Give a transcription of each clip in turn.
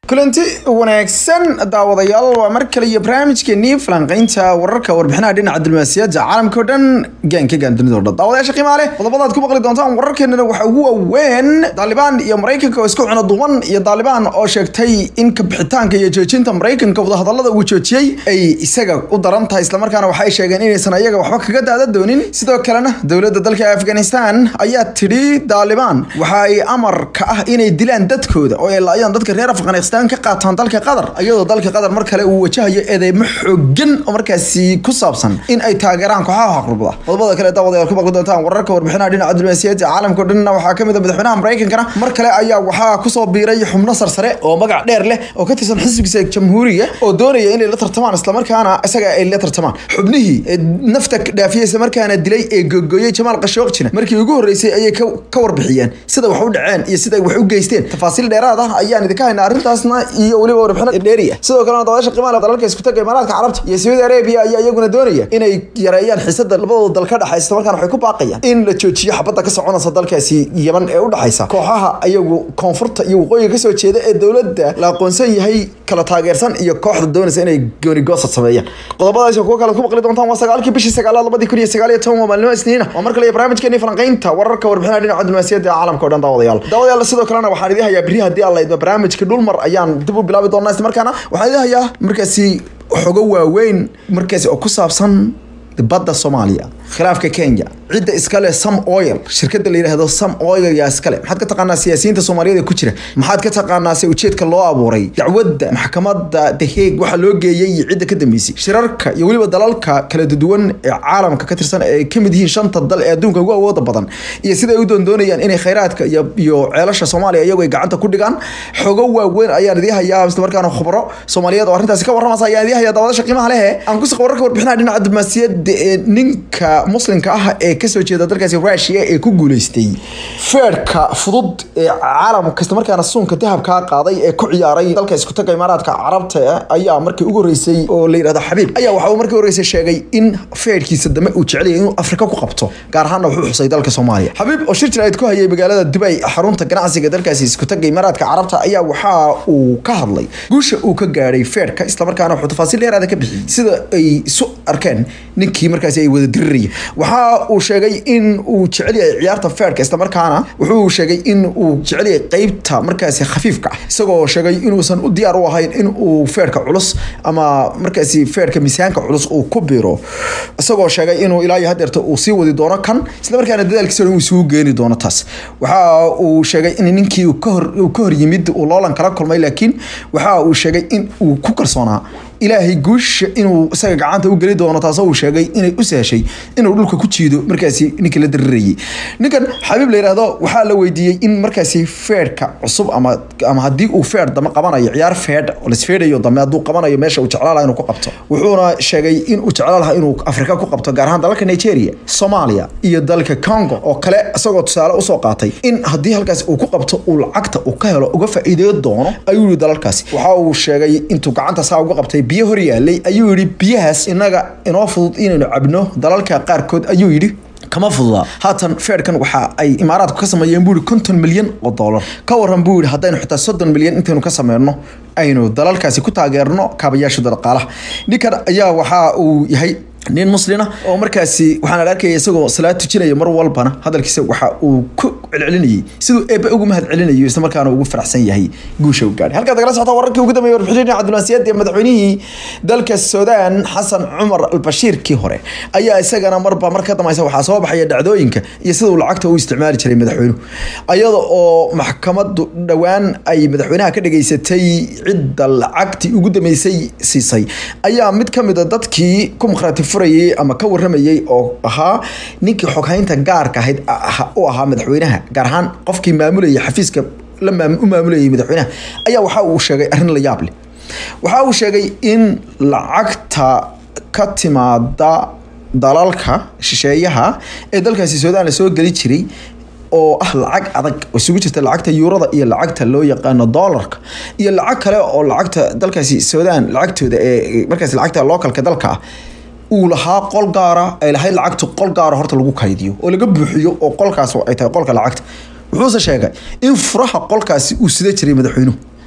kulanti wanaagsan daawadayaal waa mar kale iyo barnaamijkeenii falanqeynta wararka warbixinaha dhinaca diblomaasiyadda caalamka oo dhan gaanka gaan dunida o dhan daawadayaasha qiimaa leh qodobadaad ku maqli doontaan wararkeenana waxaa ugu waaweyn daalibaan iyo maraykanka oo isku cuno duwan iyo daalibaan oo sheegtay in kabixitaanka iyo joojinta maraykanka wadahadalada uu joojiyey ay isaga u daran tahay islamarkaana waxay sheegeen inaysan ayaga waxba kaga daada doonin sidoo kalena dowladda dalka afghanistan ayaa tidhi daalibaan waxa ay amar ka ah inay dilaan dadkooda oo ay laayaan dadka reer afghanistan ka qaataan dalka qatar iyadoo dalka qatar mar kale uu wajahayo eedeymo xoogan oo markaasi ku saabsan in ay taageeraan kooxaha xaqrubada qodobada kale daawadayaal ku maqli doontaan wararka warbixinaha dhinaca diblomaasiyadda caalamka o dhanna waxaa kamid a madaxweynaha maraykankana mar kale ayaa waxaa kusoo biiray xubno sarsare oo magac dheer leh oo ka tirsan xisbigiisa jamhuuriga oo doonaya inay la tartamaan islamarkaana isaga ay la tartamaan xubnihii nafta dhaafiyey islamarkaana dilay ee googooyey jamaal qashooqjina markii ugu horreysay ayay ka warbixiyeen sida wax u dhaceen iyo sida wax u geysteen tafaasiil dheeraad ah ayaan idinka haynaa arrintaas iyo weliba warbixino dheeri ah sidoo kalena daawasha qiimaha dalalka isku taga imaaraadka carabta iyo sacuudi arabia ayaa iyaguna doonaya inay yareeyaan xiisada labadooda dal ka dhexaysa markaana waxay ku baaqayaan in la joojiyo xabadda ka soconaysa dalkaasi yeman ee u dhexaysa kooxaha iyagu koonfurta iyo waqooyiga kasoo jeeda ee dowladda la aqoonsan yahay kala taageersan iyo kooxda doonaysa inay goonigoosad sameeyaan qodobadaas kuwa kale ku maqli doontaan waa sagaalkii bishii sagaalaad labadii kun iyo sagaal iyo toban waa maalnimo isniina waa mar kale barnaamijkeeni falanqeynta wararka warbixinaha dhinaca diblomaasiyadda caalamka o dhan daawadayaal daawadayaal sidoo kalena waxaan idin hayaa beri haddii alla idmo barnaamijka dhulmar ayaan dib u bilaabi doonaa isla markaana waxaan idin hayaa markaasi xogo waaweyn markaasi oo ku saabsan badda soomaaliya khilaafka kenya cidda iskale sam oil shirkada la yidhaahdo sam oil yaa iskale maxaad ka taqaanaa siyaasiyiinta soomaaliyada ku jira maxaad ka taqaanaa se ujeedka loo abuuray dacwadda maxkamadda the hague waxaa loo geeyey iyo cidda ka dambeysay shirarka iyo weliba dalalka kala duwan ee caalamka ka tirsan ee kamid yihiin shanta dal ee adduunka ugu awooda badan iyo sida ay u doondoonayaan inay khayraadka iyo iyo ceelasha soomaaliya iyagu ay gacanta ku dhigaan xogo waaweyn ayaan idii hayaa isla markaana khubro soomaaliyeed oo arrintaasi ka warramaysa ayaan idii hayaa daawadasha qiimaha lehe aan kusoo wararka warbixinaha dhinaca diblomaasiyadda ee ninka muslimka ah ee kasoo jeeda dalkaasi rusia ee ku guuleystay feerka fudud ee caalamka isla markaana suunka dahabkaa qaaday ee ku ciyaaray dalka isku taga imaaraadka carabta ayaa markii ugu horeysay oo la yidhahdo xabiib ayaa waxa uu markii horeysay sheegay in feerkiisa dambe uu jecelyahay inuu afrika ku qabto gaar ahaanna wuxuu xusay dalka soomaaliya xabiib oo shir jirayd ku hayay magaalada dubay xarunta ganacsiga dalkaasi isku taga imaaraadka carabta ayaa waxa uu ka hadlay guusha uu ka gaadhay feerka islamarkaana wuxuu tafaasiil dheeraada ka bixiyey sida ay isu arkeen ninkii markaasi ay wada dirirayeen waxa uu sheegay in uu jecel yahay ciyaarta feerka islamarkaana wuxuu sheegay in uu jecel yahay qeybta markaasi khafiifka ah isagoo sheegay inuusan u diyaar u ahayn in uu feerka culus ama markaasi feerka miisaanka culus uu ku biro isagoo sheegay inuu ilaa iyo hadeerta uu sii wadi doono kan islamarkaana dadaalkiisa uu isugu geeni doono taas waxa uu sheegay in ninkii ka hor yimid uu loolan kala kulmay laakiin waxa uu sheegay in uu ku kalsoonaa ilaahay guusha inuu isaga gacanta u geli doono taasoo uu sheegay inay u sahashay inuu dhulka ku jiido markaasi ninkii la darirayay ninkan xabiib la yidhaahdo waxaa la weydiiyey in markaasi feerka cusub ama ama haddii uu feer dame qabanayo ciyaar feedh oo lasfeedhayo dame hadduu qabanayo meesha uu jeclaan lahaa inuu ku qabto wuxuuna sheegay in uu jeclaan lahaa inuu afrika ku qabto gaar ahaan dalalka nigeria soomaaliya iyo dalka congo oo kale isagoo tusaale usoo qaatay in haddii halkaasi uu ku qabto uu lacagta uu ka helo uga faa'iideyo doono ayuu yihi dalalkaasi waxa uu sheegay intuu gacanta saa uga qabtay biyo hor yaalay ayuu yidhi biyahaas inaga inoo fudud inaynu cabno dalalka qaarkood ayuu yidhi kama fududa haatan feerkan waxa ay imaaraadku ka sameeyeen buu yihi konton milyan oo dollar ka waran buu yihi haddaynu xitaa soddon milyan intaynu ka sameyno aynu dalalkaasi ku taageerno kaabayaashooda dhaqaalaha ninkan ayaa waxa uu yahay nin muslina oo markaasi waxaan arkaya isagoo salaad tujinaya mar walbana hadalkiisa waxa uu ku celcelinayay siduu eebbe ugu mahad celinayo isla markaana ugu faraxsan yahay guusha u gaadhay halkaad nagala socota wararkii ugu dambeeyay warbixinii cabdulmasiyaad ee madaxweynihii dalka suudaan xasan cumar albashiirkii hore ayaa isagana marba mar ka dambaysa waxaa soo baxaya dhacdooyinka iyo sida uu lacagta u isticmaali jiray madaxweynuhu ayada oo maxkamadu dhowaan ay madaxweynaha ka dhageysatay cidda lacagtii ugu dambeysay siisay ayaa mid ka mid a dadkii ku maqraati furayay ama ka waramayay oo ahaa ninkii xoghaynta gaarka ahayd u ahaa madaxweynaha gaar ahaan qofkii maamulayay xafiiska la u maamulayay madaxweynaha ayaa waxa uu sheegay arrin la yaab leh waxa uu sheegay in lacagta ka timaada dalalka shisheeyaha ee dalkaasi suudaan la soo geli jiray oo ah lacag adag oo isugu jirta lacagta yuurada iyo lacagta loo yaqaano dollarka iyo lacag kale oo lacagta dalkaasi suudaan lacagtooda ee markaas lacagta localka dalka ah uu lahaa qol gaara ay lahayd lacagtu qol gaara horta lagu kaydiyo oo laga buuxiyo oo qolkaas ay tahay qolka lacagta wuxuuse sheegay in furaha qolkaasi uu sida jiray madaxweynuhu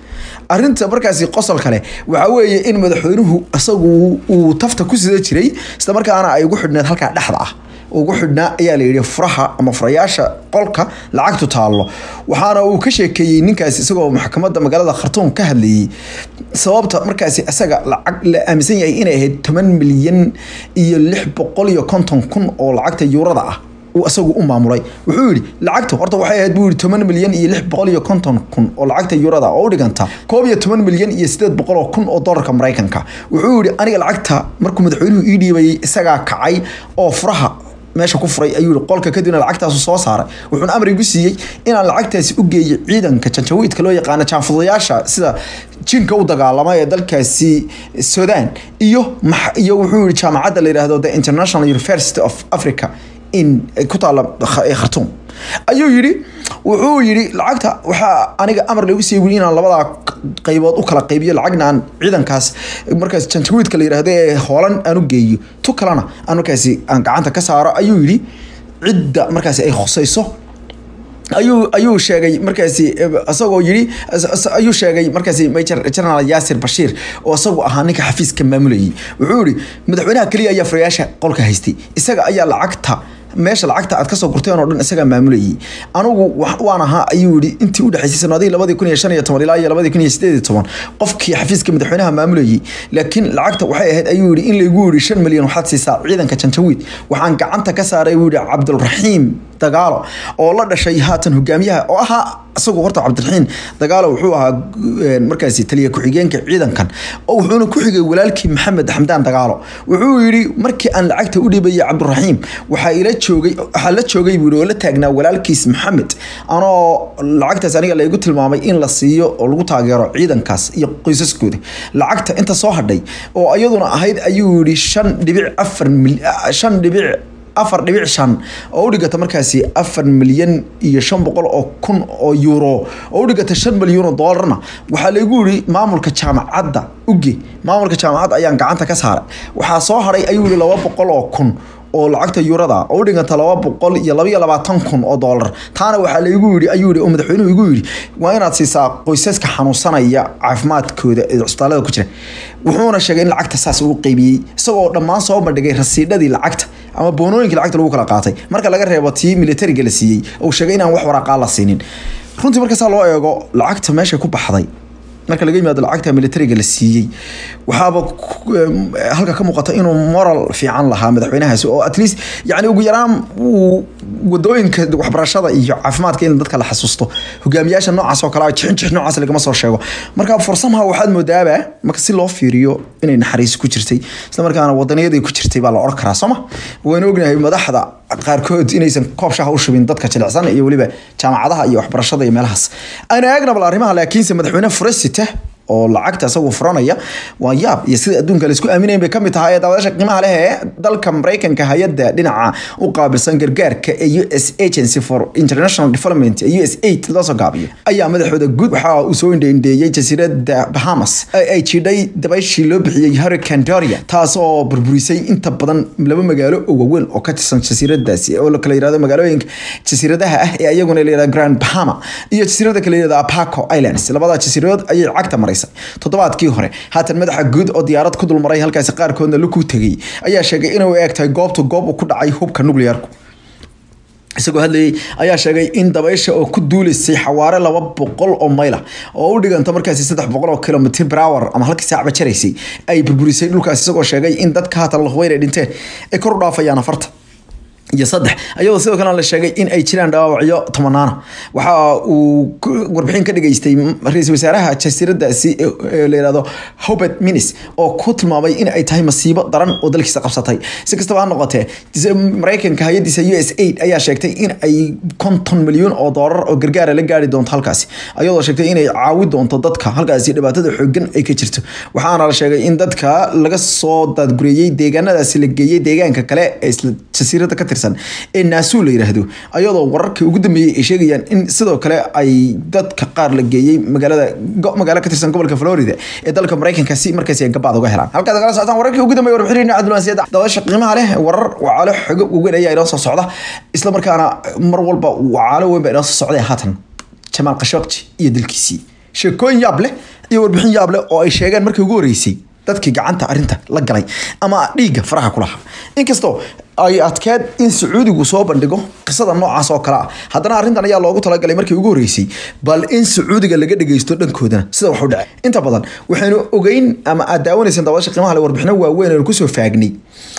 arrinta markaasi qosol kale waxaa weeye in madaxweynuhu isagu uu tafta ku sida jiray isla markaana ay ugu xidhneed halkaa dhexda ah ugu xidhnaa ayaa la yidhi furaha ama furayaasha qolka lacagtu taallo waxaana uu ka sheekeeyey ninkaasi isagoo maxkamadda magaalada khartuum ka hadlayey sababta markaasi isaga lacag la aaminsan yahay inay ahayd toban milyan iyo lix boqol iyo konton kun oo lacagta yuurada ah uu isagu u maamulay wuxuu yidhi lacagtu horta waxay ahayd buu yidhi toban milyan iyo lix boqol iyo konton kun oo lacagta yuurada oo u dhiganta koob iyo toban milyan iyo sideed boqol oo kun oo dollarka maraykanka wuxuu yidhi aniga lacagta markuu madaxweynuhu ii dhiibayay isagaa kacay oo furaha meesha ku furay ayuu qolka kadibna lacagtaasu soo saaray wuxuuna amar igu siiyey inaan lacagtaasi u geeyo ciidanka janjawiidka loo yaqaano jaanfudayaasha sida jinka u dagaalama ee dalkaasi sudan iyo iyo wuxuu yihi jaamacadda la yidhaahdo the international university of africa in ku taala khartuum ayuu yidhi wuxuu yidhi lacagta waxaa aniga amar lagu siiyey wili inaan labadaa qaybood u kala qaybiyo lacagna aan ciidankaas markaas janjawiidka la yidhaahdo ee hoolan aan u geeyo tu kalena aan markaasi aan gacanta ka saaro ayuu yidhi cidda markaasi ay khusayso ayuu ayuu sheegay markaasi isagoo yidhi ayuu sheegay markaasi major general yaasir bashiir oo isagu ahaa ninka xafiiska maamulayay wuxuu yihi madaxweynaha keliya ayaa furayaasha qolka haystay isaga ayaa lacagta meesha lacagta aad kasoo gurteen oo dhan isagaa maamulayay anigu waan ahaa ayuu yihi intii u dhexaysay sanadihii labadii kun iyo shan iyo toban ilaa iyo labadii kun iyo sideed iyo toban qofkii xafiiska madaxweynaha maamulayay laakiin lacagta waxay ahayd ayuu yihi in laygu yihi shan milyan waxaad siisaa ciidanka janjawiid waxaan gacanta ka saaray buu yihi cabdulraxiim dagaalo oo la dhashay haatan hogaamiyaha oo ahaa isagu horta cabdiraxiin dagaalo wuxuu ahaa markaasi taliya ku-xigeenka ciidankan oo wuxuuna ku xigay walaalkii maxamed xamdaan dagaalo wuxuu yidhi markii aan lacagta u dhiibayay cabdiraxiim waxaa ila joogay waxaa la joogay buu oo la taagnaa walaalkiis maxamed anoo lacagtaas aniga laygu tilmaamay in la siiyo oo lagu taageero ciidankaas iyo qoysaskooda lacagta inta soo hadhay oo iyaduna ahayd ayuu yidhi shan dhibic afar shan dhibic afar dhibic shan oo u dhigata markaasi afar milyan iyo shan boqol oo kun oo euro oo u dhigata shan milyan oo doolarna waxaa laygu yidhi maamulka jaamacadda uge maamulka jaamacadda ayaan gacanta ka saaray waxaa soo haray ayuu yihi laba boqol oo kun oo lacagta yuurada oo u dhiganta laba boqol iyo labaiyo labaatan kun oo doolar taana waxaa laygu yidhi ayuu yihi oo madaxweynuhu igu yidhi waa inaad siisaa qoysaska xanuunsanaya caafimaadkooda ee cusbitaalada ku jira wuxuuna sheegay in lacagta saas uu qeybiyey isagoo dhammaan soo bandhigay rasiidhadii lacagta ama boonooyinkii lacagta lagu kala qaatay marka laga reebo tii militariga la siiyey uu sheegay inaan wax waraaqaa la siinin runtii markaasaa loo eego lacagta meesha ku baxday marka laga yimaado lacagta militariga la siiyey waxaaba halka ka muuqata inuu moral fiican lahaa madaxweynahaasi oo at least yani ugu yaraan uu wadooyinka waxbarashada iyo caafimaadka in dadka la xasuusto hogaamiyaasha noocaas oo kale jixin jix noocaas lagama soo sheego marka fursamha waxaad moodaaba marka si loo fiiriyo inay naxariis ku jirtay isla markaana wadaniyadii ku jirtay baa la oran karaa sooma waynu ognahay madaxda qaarkood inaysan koob shaha u shubin dadka jilicsan iyo weliba jaamacadaha iyo waxbarashada iyo meelahaas aynu eegna bal arrimaha laakiinse madaxweyne furesite oo lacagta isagu furanaya waa yaab iyo sida adduunka laisku aaminayn bay kamid tahay ee daawadaasha qiimaha leh ee dalka maraykanka hay-adda dhinaca u qaabilsan gargaarka ee u s agency for international development ee u s aid loo soo gaabiyo ayaa madaxooda guud waxa uu soo indheindheeyey jasiiradda bahamas ay jidhay dabayshii loo bixiyey hurricane doria taasoo burburisay inta badan laba magaalo oo waaweyn oo ka tirsan jasiiradaasi oo la kala yirahdo magaalooyinka jasiiradaha ah ee ayaguna la yirahdo grand bahama iyo jasiirada kala yirahdo apaco islands labada jasiiradood ayay cagta maray toddobaadkii hore haatan madaxa guud oo diyaarad ku dulmaray halkaasi qaarkoodna laku tegay ayaa sheegay inuu eegtahay goobtu goob uu ku dhacay hubka nuclearku isagoo hadlayay ayaa sheegay in dabaysha oo ku duuleysay xawaare laba boqol oo mayla oo u dhiganta markaasi saddex boqol oo kilomitr per hour ama halkii saacba jaraysay ay burburisay dhulkaas isagoo sheegay in dadka haatan lahubeyn ay dhinteen ay kor u dhaafayaan afarta iyo saddex ayadoo sidoo kalena la sheegay in ay jiraan dhaawacyo tomanaana waxa uu warbixin ka dhigeystay ra-iisul wasaaraha jasiiradaasi la yihahdo hobert minis oo ku tilmaamay in ay tahay masiibo daran oo dalkiisa qabsatay si kastaba ha noqotee maraykanka hay-adiisa u s aid ayaa sheegtay in ay konton milyan oo doolar oo gargaara la gaari doonto halkaasi ayadoo sheegtay inay caawi doonto dadka halkaasi dhibaatada xoogan ay ka jirto waxaana la sheegay in dadka laga soo daadgureeyey deegaanadaasi la geeyey deegaanka kale ee isla jasiirada ka tirsan ee naasuu la yiraahdo ayadoo wararkii ugu dambeeyey ay sheegayaan in sidoo kale ay dadka qaar la geeyey magaalada magaalo ka tirsan gobolka florida ee dalka maraykanka si markaasi ay gabaad uga helaan halkaad kala socotaan wararkii ugu dambeeyey warbixinayna cabdulwasiid daawasha qiimaha leh warar wacaalo xogo weyn ayaa inoo soo socda isla markaana mar walba wacaalo weyn baa inoo soo socday haatan jamaal khashogji iyo dilkiisii sheekooyin yaab leh iyo warbixin yaab leh oo ay sheegeen markii ugu horreysay dadkii gacanta arrinta la galay ama dhiigga faraha ku lahaa inkastoo ay adkeed in sacuudigu soo bandhigo qisada noocaas oo kale ah haddana arrintan ayaa loogu talagalay markii ugu horreysay bal in sacuudiga laga dhageysto dhankoodana sida wax u dhacay inta badan waxaynu ogeyn ama aad daawanayseen daawasha qiimaha le warbixino waaweyn aynu kusoo faagnay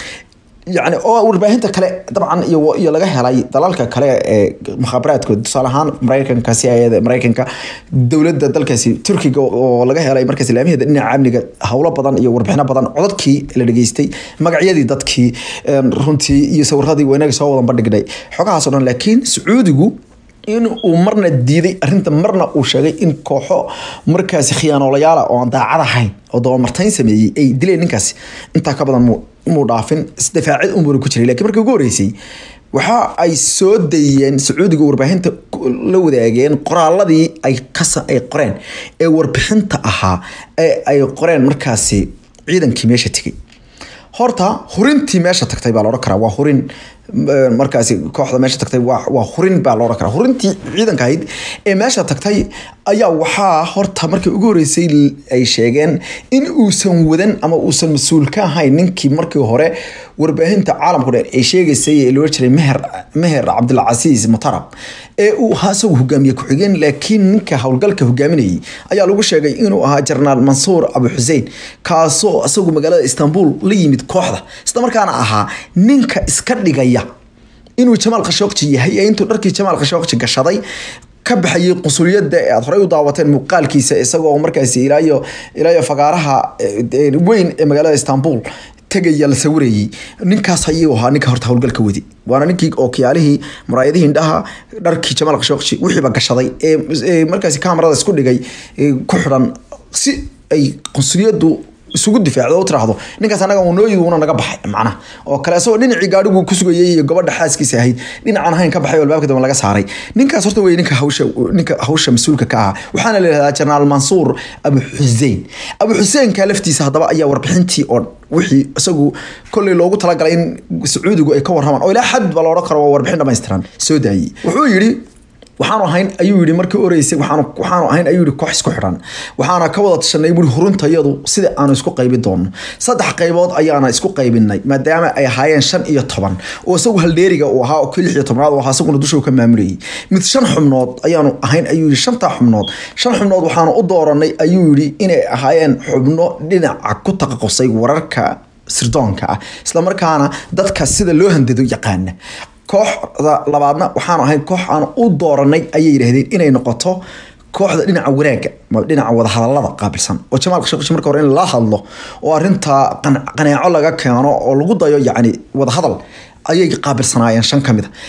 yani oo warbaahinta kale dabcan iyo iyo laga helay dalalka kale ee mukhaabaraadkooda tusaale ahaan maraykanka si ayada maraykanka dowladda dalkaasi turkiga oo laga helay markaas ilaamaheeda dhinaca amniga howlo badan iyo warbixino badan codadkii la dhageystay magacyadii dadkii runtii iyo sawiradii weynaga soo wadan bandhignay xogahaasoo dhan laakiin sacuudigu in uu marna diiday arinta marna uu sheegay in kooxo markaasi khiyaanoolayaala oo aan daacad ahayn oo dabamartayn sameeyey ay dileen ninkaasi intaa ka badan muu dhaafin isdifaacid umuri ku jiray lakiin markii ugu horreysay waxa ay soo dayeen sacuudiga warbaahinta la wadaageen qoraaladii ay kasa ay qoreen ee warbixinta ahaa ee ay qoreen markaasi ciidankii meesha tegay horta hurintii meesha tagtay baa laodhan karaa waa hurin markaasi kooxda meesha tagtay waa hurin baa loodhan karaa hurintii ciidanka ahayd ee meesha tagtay ayaa waxaa horta markii ugu horreysay ay sheegeen in uusan wadan ama uusan mas-uul ka ahayn ninkii markii hore warbaahinta caalamku dheer ay sheegaysay ee loola jiray meher meher cabdilcasiis mutarab ee uu ahaa isagu hogaamiye ku-xigeen laakiin ninka howlgalka hogaaminayay ayaa lagu sheegay inuu ahaa jenaraal mansuur abu xuseen kaasoo isagu magaalada istanbul la yimid kooxda isla markaana ahaa ninka iska dhigaya inuu jamaal khashooqji yahay ee intuu dharkii jamaal khashooqji gashaday ka baxayay qunsuliyadda ee aad horey u daawateen muuqaalkiisa isagoo markaasi ilaayo ilaayo fagaaraha weyn ee magaalada istanbul tegaya la sawirayay ninkaas ayuu ahaa ninka horta howlgalka wadi waana ninkii ookiyaalihii muraayadihii indhaha dharkii jamaal khashooqji wixiiba gashaday ee markaasi kamarada isku dhigay ku xidhan si ay qunsuliyaddu isugu difaacdo u tiraahdo ninkaas anaga unooyiguna naga baxay macnaha oo kale isagoo dhinacii gaadhigu ku sugayay iyo gabadha xaaskiisa ahayd dhinacaan ahayn ka baxay oo albaabka dambe laga saaray ninkaas horta wey ninka hawsha ninka hawsha mas-uulka ka ahaa waxaana la yihahdaa jenaraal mansuur abu xuseen abu xuseenka laftiisa haddaba ayaa warbixintii oo wixii isagu kolley loogu talagalay in sacuudigu ay ka warramaan oo ilaa xad ba la odhan karo waa warbixin dhammaystiran soo daayey wuxuu yidhi waxaanu ahayn ayuu yihi markii oreysay waxaanu waxaanu ahayn ayuu yihi koox isku xidhan waxaana ka wada tashanay buuri huruntayadu sida aanu isku qaybi doono saddex qaybood ayaana isku qaybinay maadaama ay ahaayeen shan iyo toban oo isagu haldheeriga uu ahaa oo kii lix iyo tobnaad uu ahaa isaguna dusha ka maamulayay mid shan xubnood ayaanu ahayn ayuu yihi shantaa xubnood shan xubnood waxaanu u dooranay ayuu yihi inay ahaayeen xubno dhinaca ku taqaqusay wararka sirdoonka ah islamarkaana dadka sida loo handado yaqaana kooxda labaadna waxaanu ahayn koox aan u dooranay ayay yidhaahdeen inay noqoto kooxda dhinaca wanaagga dhinaca wadahadalada qaabilsan oo jamaal khashooqji marka hore in la hadlo oo arinta qaneeco laga keeno oo lagu dayo yacni wadahadal ayay qaabilsanaayeen shan ka mid a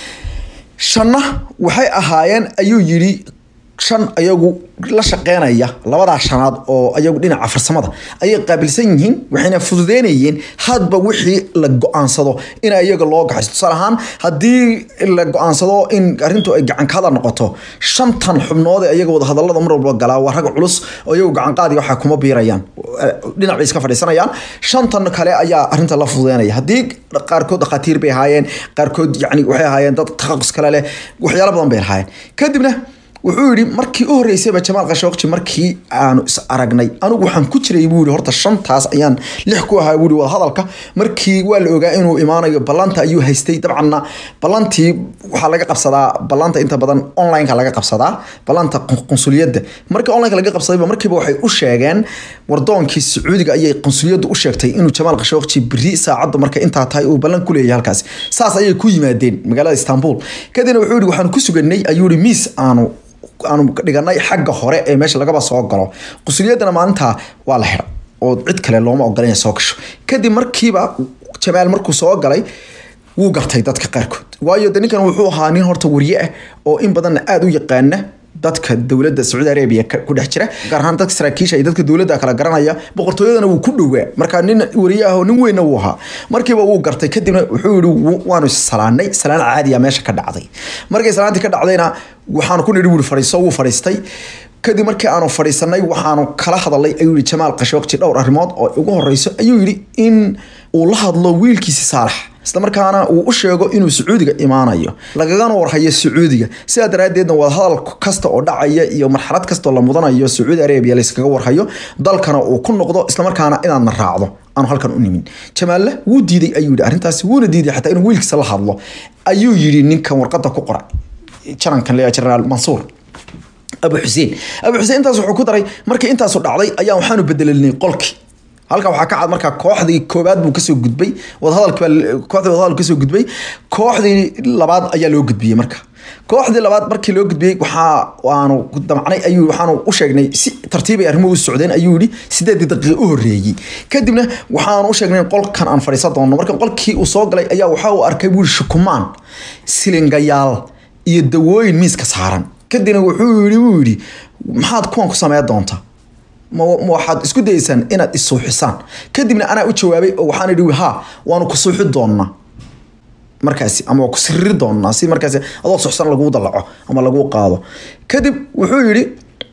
shanna waxay ahaayeen ayuu yidhi shan ayagu la shaqeynaya labadaa shanaad oo ayagu dhinaca farsamada ayay qaabilsan yihiin waxayna fududeynayeen hadba wixii la go-aansado in iyaga loo gaxayso tusaale ahaan haddii la go-aansado in arrintu ay gacankada noqoto shantan xubnood ee iyaga wadahadalada mar walba galaa waa rag culus oo iyagu gacanqaadiga waxaa kuma biirayaan dhinac bay iska fadhiisanayaan shantan kale ayaa arrinta la fududeynaya haddii qaarkood dhakhaatiir bay ahaayeen qaarkood yani waxay ahaayeen dad taqaqus kale leh waxyaalo badan bay ahaayeen kadibna wuxuu yidhi markii u horreysayba jamaal khashooqji markii aanu is aragnay anigu waxaan ku jiray buu yihi horta shantaas ayaan lix ku ahaa buuhi wadahadalka markii waa la ogaa inuu imaanayo ballanta ayuu haystay dabcanna ballantii waxaa laga qabsadaa ballanta inta badan onlineka laga qabsadaa ballanta qunsuliyadda markii onlineka laga qabsadayba markiiba waxay u sheegeen wardoonkii sacuudiga ayay qunsuliyaddu u sheegtay inuu jamaal khashooqji beri saacadda marka intaa tahay uu ballan ku leeyahay halkaasi saas ayay ku yimaadeen magaalada istanbul kadibna wuxuu yihi waxaanu ku suganay ayuu yihi miis aanu aanu dhiganay xagga hore ee meesha lagaba soo galo qusuliyadana maalintaa waa la xiray oo cid kale looma ogolan soo gasho kadib markiiba jamaal markuu soo galay wuu gartay dadka qaarkood waayo de ninkan wuxuu ahaa nin horta warye ah oo in badanna aada u yaqaana dadka dowladda sacuudi arabiya ku dhex jira gaar ahaan dadka saraakiisha iyo dadka dowladda kala garanaya boqortooyadana wuu ku dhowaa marka nin wariye ah oo nin weynna wuu ahaa markiiba wuu gartay kadibna wuxuu yihi waanu salaanay salaan caadiya meesha ka dhacday markay salaantii ka dhacdayna waxaanu ku nidhi wuri fadhiiso wuu fadhiistay kadib markii aanu fadhiisanay waxaanu kala hadalay ayuu yihi jamaal khashooqji dhowr arrimood oo ugu horeyso ayuu yihi in uu la hadlo wiilkiisi saalax islamarkaana uu u sheego inuu sacuudiga imaanayo lagagana warhayo sacuudiga sidaa daraaddeedna wadahadal kasta oo dhacaya iyo marxalad kastaoo la mudanayo sacuudi arabia layskaga warhayo dalkana uu ku noqdo islamarkaana inaadna raacdo aanu halkan u nimin jamaalle wuu diiday ayuu yidhi arrintaasi wuuna diiday xataa inuu wiilkiisa la hadlo ayuu yidhi ninkan warqadda ku qoray janankan le jenaraal mansuur abu xuseen abu xuseen intaas wuxuu ku daray markii intaasu dhacday ayaa waxaanu bedelinay qolkii halka waxaa ka cad markaa kooxdii koobaad buu kasoo gudbay wadahadalkii kooxdii wadahadal kasoo gudbay kooxdii labaad ayaa loo gudbiyey marka kooxdii labaad markii loo gudbiyey waxaa waanu damcnay ayuu waxaanu u sheegnay si tartiibay arrimuhu u socdeen ayuu yidhi sideedii daqiiqo u horreeyey kadibna waxaanu u sheegnay qolkan aan fadhiisan doono marka qolkii uu soo galay ayaa waxa uu arkay buu shukumaan silingayaal iyo dawooyin miiska saaran kadibna wuxuu yidhi buu yidhi maxaad kuwan ku sameyn doontaa ma waxaad isku dayeysaan inaad isuuxisaan kadibna anaa u jawaabay oo waxaan idhi ha waanu ku suuxi doonnaa markaasi ama waa ku siriri doonnaa si markaasi adoo suxsan laguu dalaco ama laguu qaado kadib wuxuu yidhi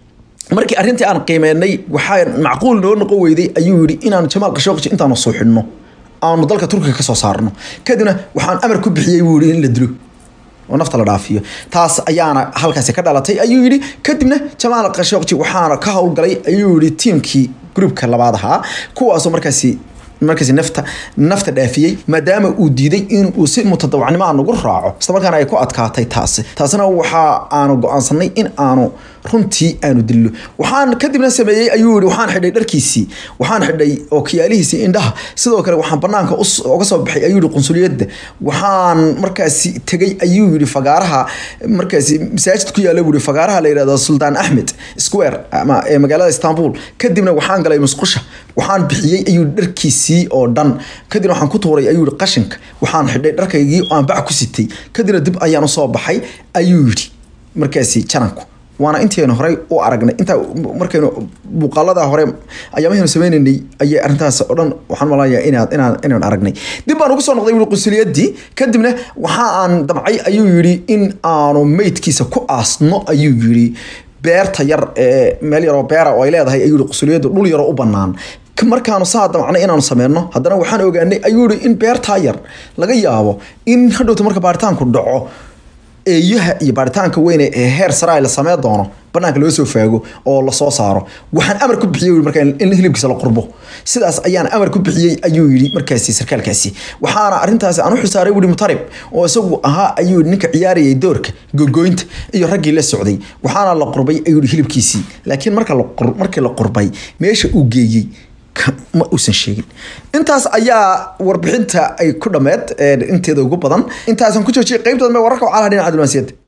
markii arrintii aan qiimeynay waxaa macquul noo noqon weyday ayuu yidhi inaanu jamaal qashooqji intaanu suuxinno aanu dalka turkiga ka soo saarno kadibna waxaan amar ku bixiyey buu yidhi in la dilo oo nafta la dhaafiyo taas ayaana halkaasi ka dhalatay ayuu yidhi kadibna jamaal qashooqji waxaana ka howlgalay ayuu yidhi tiimkii gruubka labaad ahaa kuwaasoo markaasi markaasi nafta nafta dhaafiyey maadaama uu diiday in uu si mutadawacnimo aan nagu raaco islamarkaana ay ku adkaatay taasi taasina waxa aanu go-aansanay in aanu runtii aanu dillo waxaan kadibna sameeyey ayuu yihi waxaan xidhay dharkiisii waxaan xidhay ookiyaalihiisii indhaha sidoo kale waxaan banaanka uga soo baxay ayuu yihi qunsuliyadda waxaan markaasi tegey ayuu yihi fagaaraha markaasi masaajid ku yaalla buu yihi fagaaraha la yidhahdo sultaan axmed square ama ee magaalada istanbul kadibna waxaan galay musqusha waxaan bixiyey ayuu dharkiisii oo dhan kadibna waxaan ku tuuray ayuu yihi qashinka waxaan xidhay dharkaygii aan bac ku sitay kadibna dib ayaan usoo baxay ayuu yidhi markaasi jananku waana intaynu horey u aragnay intaa markaynu muuqaalada hore ayaamahaynu sameynaynay ayay arrintaas oo dhan waxaan malaya inaad inaan inaan aragnay dib baan ugu soo noqday wuli qunsuliyadii kadibna waxa aan damcay ayuu yidhi in aanu meydkiisa ku aasno ayuu yidhi beerta yar ee meel yaroo beera oo ay leedahay ayuu yihi qunsuliyaddu dhul yaroo u bannaan markaanu saa damcnay inaanu sameyno haddana waxaan ogaanay ayuu yihi in beertaa yar laga yaabo in hadhowta marka baaritaanku dhaco eeyaha iyo baaritaanka weyne ee heer saraa la samey doono banaanka loo soo faago oo lasoo saaro waxaan amar ku bixiyey markaa in hilibkiisa la qurbo sidaas ayaan amar ku bixiyey ayuu yidhi markaasi sarkaalkaasi waxaana arrintaasi aan u xilsaaray wuri mutarib oo isagu ahaa ayuu ninka ciyaarayay doorka gogoynta iyo raggii la socday waxaana la qurbay ayuu yidhi hilibkiisii laakiin marka markii la qurbay meesha uu geeyey ma uusan sheegin intaas ayaa warbixinta ay ku dhammeed inteeda ugu badan intaasan ku joojiyay qeybtooda wararka wacalaha dhinaca diblomaasiyadda